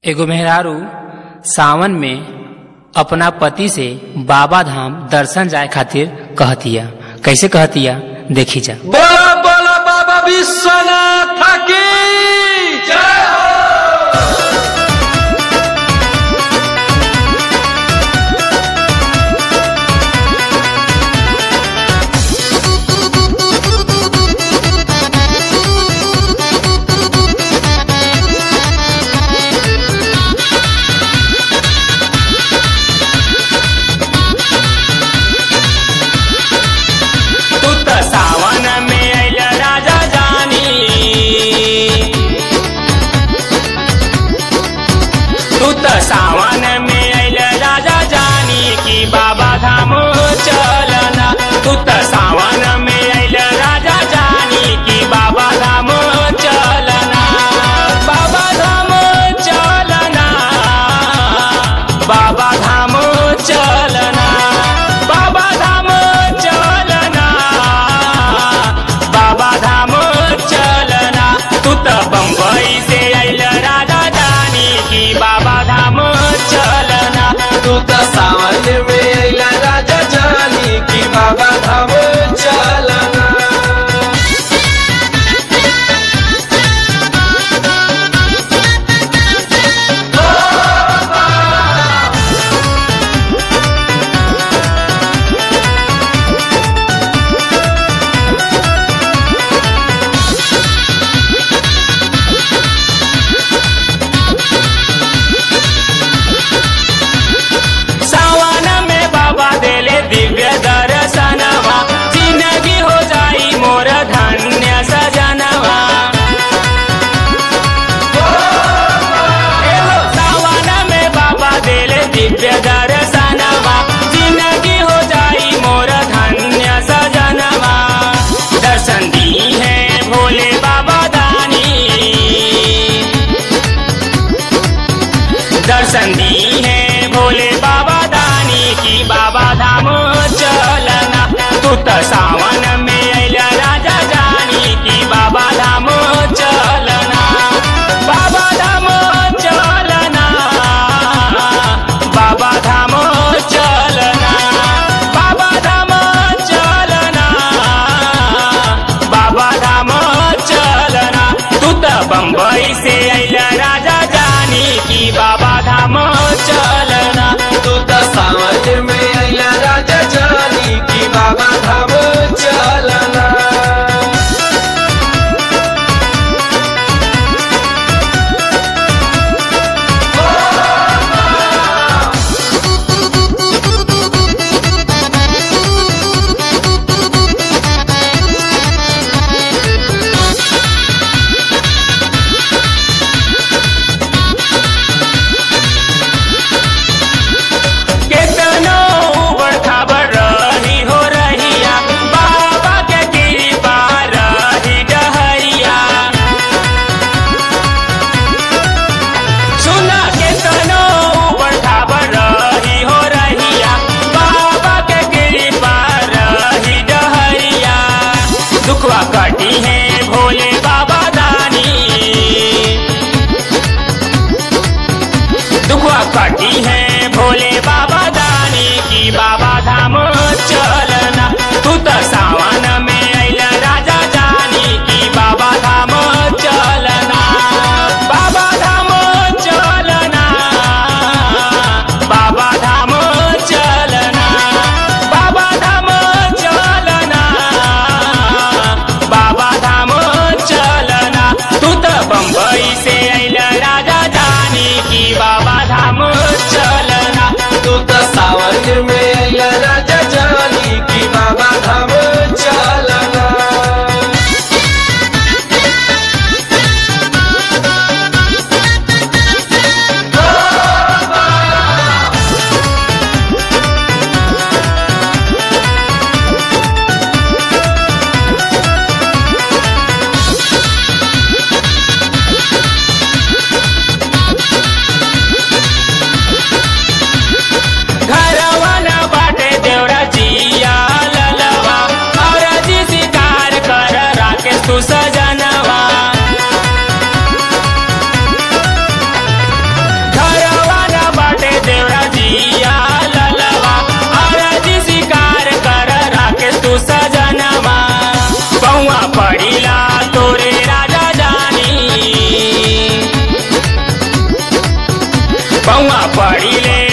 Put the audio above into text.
एगो मेहरारू सावन में अपना पति से बाबा धाम दर्शन जाए खातिर कहतिया कैसे कहतिया देखी जा बोला बोला बाबा विश्वनाथ की जय हो तू तो सावन में अइल राजा जानी तू तो सावन में अइल राजा जानी कि बाबा धाम चलना तू तो सावन में अइल राजा जानी कि बाबा धाम चलना बाबा धाम चलना बाबा धाम चलना बाबा धाम चलना बाबा धाम चलना तू तो बम्बई से अइल राजा जानी कि बाबा धाम चलना तू तो सावन में अइला राजा जानी की बाबा धाम चलना सावन में बाबा देले दिव्य दर्शनवा जिंदगी हो जाई मोर धन्य सजनवा एहो सावन में बाबा देले दिव्य दर्शनवा जिंदगी हो जाई मोर धन्य सजनवा दर्शन दी है भोले बाबा दानी दर्शन दी है भोले बाबा दानी की बाबा धाम चलना तू तो सावन में अइल राजा जानी की बाबा धाम चलना बाबा धाम चलना बाबा धाम चलना बाबा धाम चलना बाबा धाम चलना तू तो बम्बई से अइल राजा जानी की बाबा धाम चलना तू तो सावन में अइला राजा जानी की बाबा धाम चलना केतनो उबड़ खाबड़ रही हो रहिया बाबा के कृपा रही डहरिया सुना केतनो उबड़ खाबड़ रही हो रहिया बाबा के कृपा रही डहरिया दुखवा कटी है भोले बाबा दानी दुखवा कटी है भोले बाबा दानी की बाबा धाम चलना तू तो सावन में अइल राजा जानी की बाबा धाम चलना बाबा धाम चलना बाबा धाम चलना बाबा धाम चलना बाबा धाम चलना तू तो बम्बई से अइल राजा जानी की बाबा धाम चलना तू तो सावन में अइला राजा जानी की बाबा धाम चलना बउआ पड़ी ले